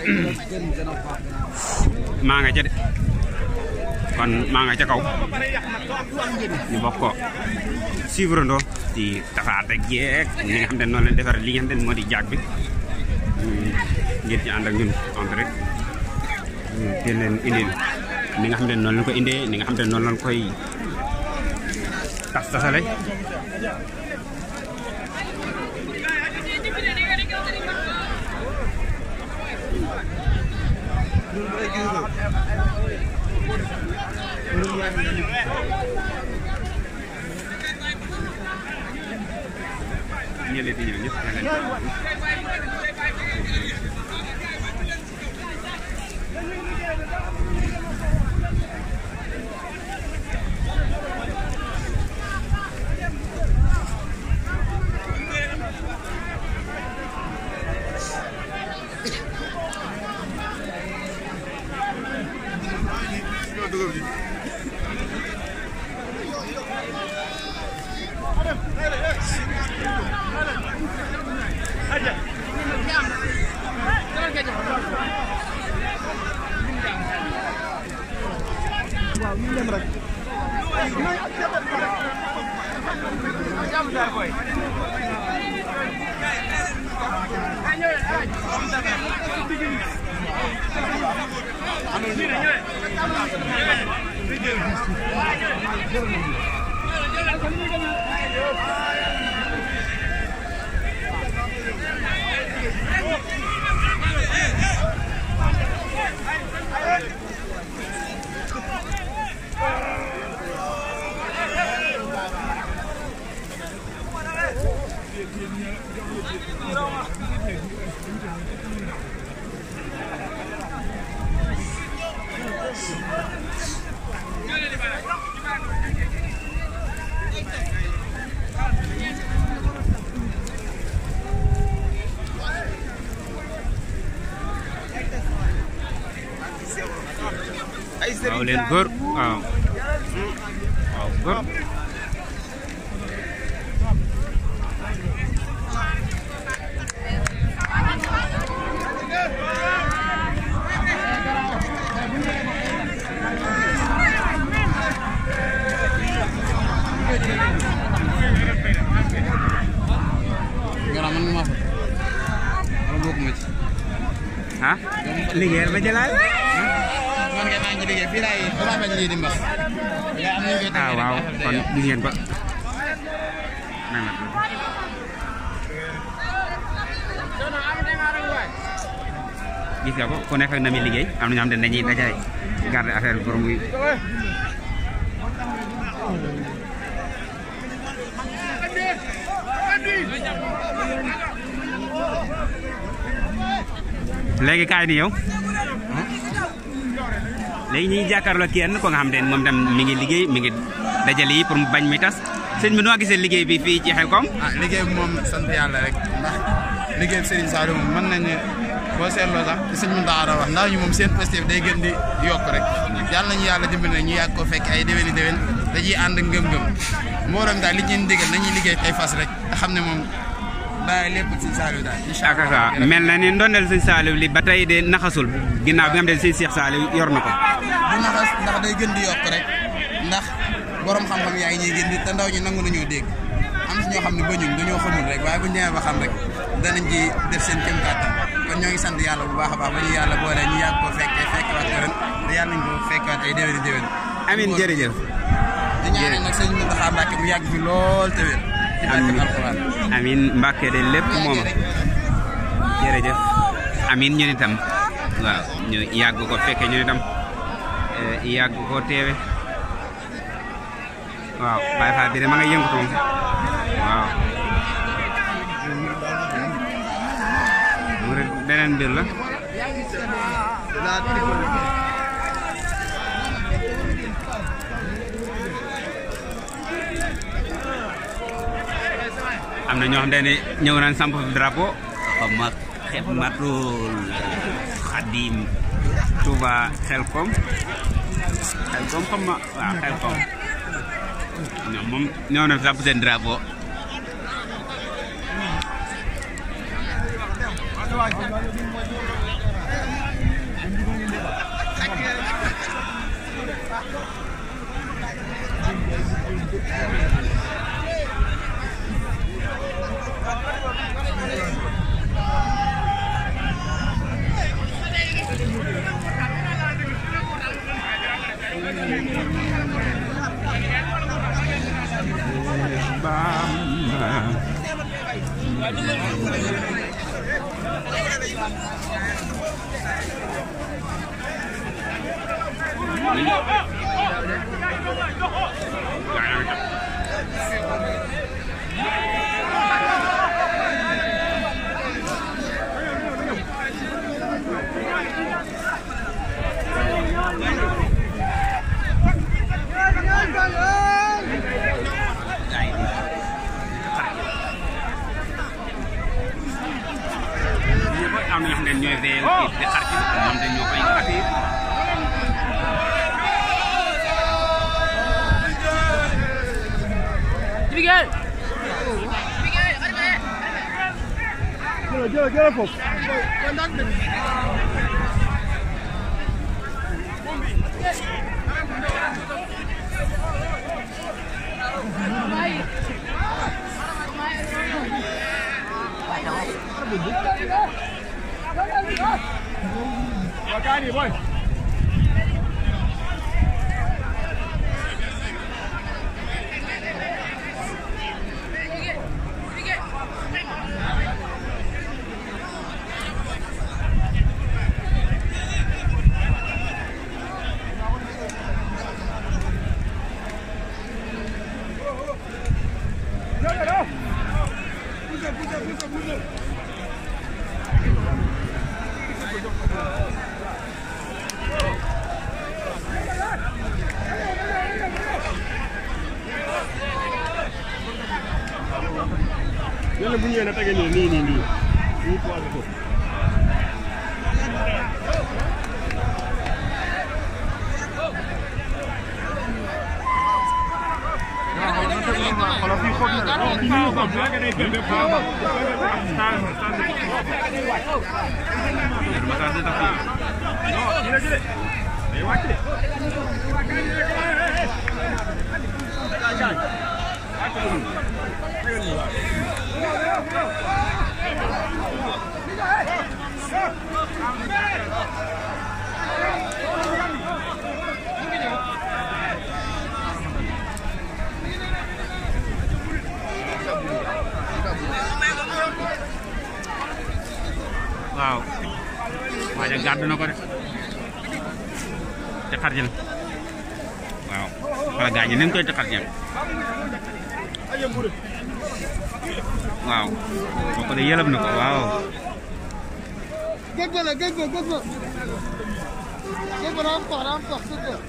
maa nga ca de kon maa nga ca kaw ñu bokk ko suivre ndoo ci tafaat ak jeeg ñi nga xam ne noonu leen defar li nga xam ne moo di jaag bi ngeen ci ànd ak ñun en rek te leen indil ni nga xam ne noonu lañ ko indee ni nga xam ne noonu lañ koy tas tasale ñële di ñëw ñëpp waaw leen góor waaw waaw góor Gannaaw man maa fa wala bokkuma ci. ah liggéeyal ba jëlaat man kay maa ngi ci liggéey fii laay damaa bañ lii di mbax. yaa am nañu koy ah tënkee waaw rek affaire kon day gis ngeen ko may ma tuuti. gis nga ko ku nekk ak na muy liggéey am na ñoo xam ne dañuy dajay garder affaire bi pour muy léegi kaay ni yow léegi ñuy jàkkaarloo kenn ko nga xam ne moom tam mi ngi liggéey mi ngi dajale yi pour mu bañ muy tas sëñ bi noo gisee liggéey bi fii ci Xelcom ah liggéey bi moom sant yàlla rek ndax liggéey bi Serigne Saliou moom mën nañ ne boo seetloo sax ci sëñ Mountakha wax ndax ñu moom seen positif day gën di yokk rek yàlla nañu yàlla dimbali ne ñu yàgg ko fekk ay déwéni déwén dañuy ànd ngëm-ngëm mboolem daal li ñu leen digal nañuy liggéey tey fas rek te xam ne moom bàyyi lépp ci Saliou daal incha ak sa mel na ni ndondeel sëñ Saliou li ba tey de naxasul ginnaaw bi nga xam ne sëñ Cheikh Saliou yor na ko du naxas ndax day gën di yokk rek ndax borom xam-xam yaa ngi ñuy gën di te ndaw ñi nangu nañoo dégg am si ñoo xam ne bañuñ dañoo xamul rek waaye bu ñu demee ba xam rek danañ ci def seen kéem kàttan kon ñoo ngi sant yàlla bu baax a baax ba ñu yàlla boole ñu yàgg ko fekkee fekkewaat ko ren te yàlla nañ ko fekkewaat ay déwéni déwén amin jërëjëf di ñaanal nag sëñ Mountakha Mbacké mu yàgg fi lool te wér ci barke alxuraan amin Mbàkke de lépp mooma jërëjëf amin ñun itam waaw ñu yàgg ko fekke ñun itam eh, yàgg ko teewe waaw Baye Fall bi de ma nga yëngatu moom waaw mu rek beneen mbir la am na ñoo xam ne ñëw nañ samp fi drapeau xam ma Xidmatul Xadim Touba Xelcom Xelcom xam ma waaw Xelcom ñoom moom ñëw nañ samp seen drapeau am na ñoo xam ne ñooy veillé di xar ci ñoom dañ ñoo koy accueillir jël jël foofu Wakani boy yàlla bu ñëwee na tege nii nii nii nii nii poids ko waaw waaja gàddu na ko de te xar jël waaw wala gaañ nañ koy te xar jël waaw kooku de yëlëb na ko waaw Gëgg la gëgg gëgg gëgg rampa rampa gëgg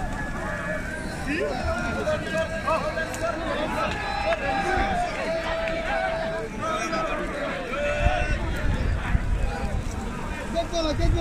gëgg la gëgg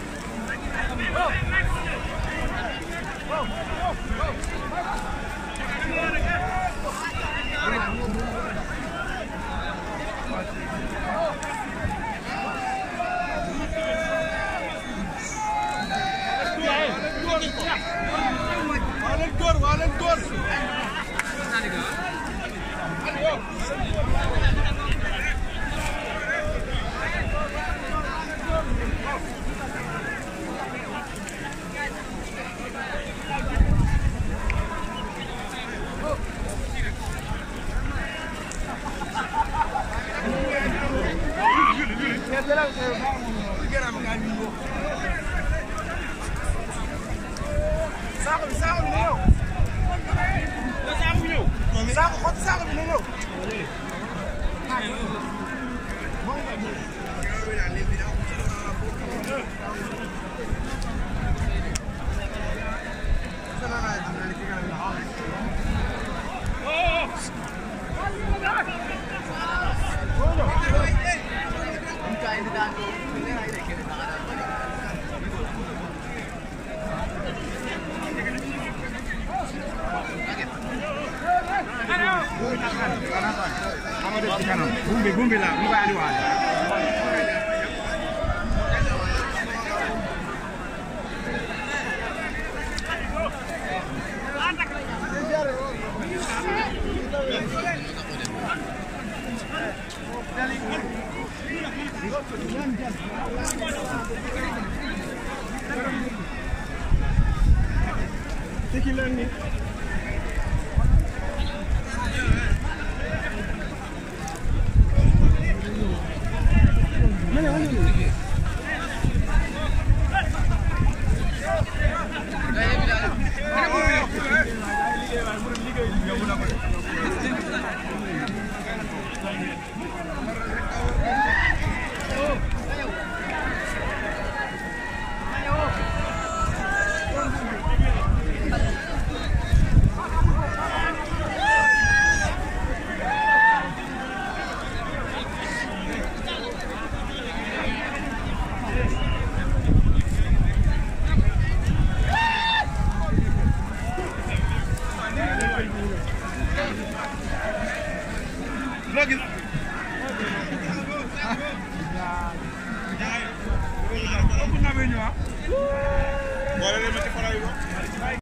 bumbi bumbi la mu koy andi waale Tiki leen ni boole leen ma ci fara yi